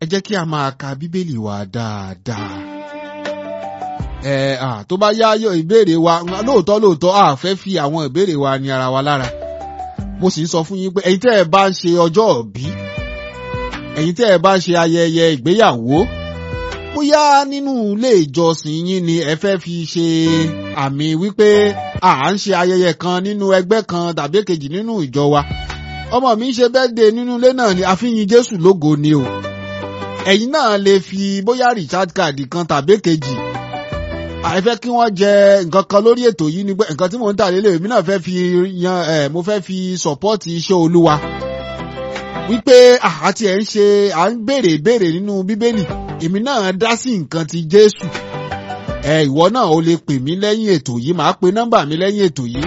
ẹ jẹ́ kí a máa ka bíbélì wa dáadáa. ẹ à tó bá yá yọ ìbéèrè wa lóòótọ́ lóòótọ́ a fẹ́ fi àwọn ìbéèrè wa ní ara wa lára. mo sì ń sọ fún yín pé ẹ̀yin tẹ́ ẹ bá ń ṣe ọjọ́ òbí ẹ̀yin tẹ́ ẹ bá ń ṣe ayẹyẹ ìgbéyàwó bóyá nínú ilé ìjọsìn yín ni ẹ fẹ́ fi ṣe àmì wípé à ń ṣe ayẹyẹ kan nínú ẹgbẹ́ kan tàbí èkejì nínú ìjọ wa ọmọ mi ń ṣe bẹ́ẹ̀dẹ̀ nínú ilé náà ni àfihàn Jésù lógo ni o ẹ̀yin náà lè fi bóyá recharge card kan tàbí èkejì àìfẹ́ kí wọ́n jẹ nǹkan kan lórí ètò yìí ni pé nǹkan tí mò ń tà lélẹ̀ èmi náà fẹ́ fi yan ẹ̀ mo fẹ́ fi sọ̀pọ́ọ̀tì iṣẹ́ Olúwa wípé àti ẹ̀ ń ṣe à ń béèrè ìbéèrè nínú Bíbélì èmi náà dá sí nǹkan ti Jésù ẹ ìwọ náà o lè pè mí lẹ́yìn ètò yìí màá pe nọ́mbà mi lẹ́yìn ètò yìí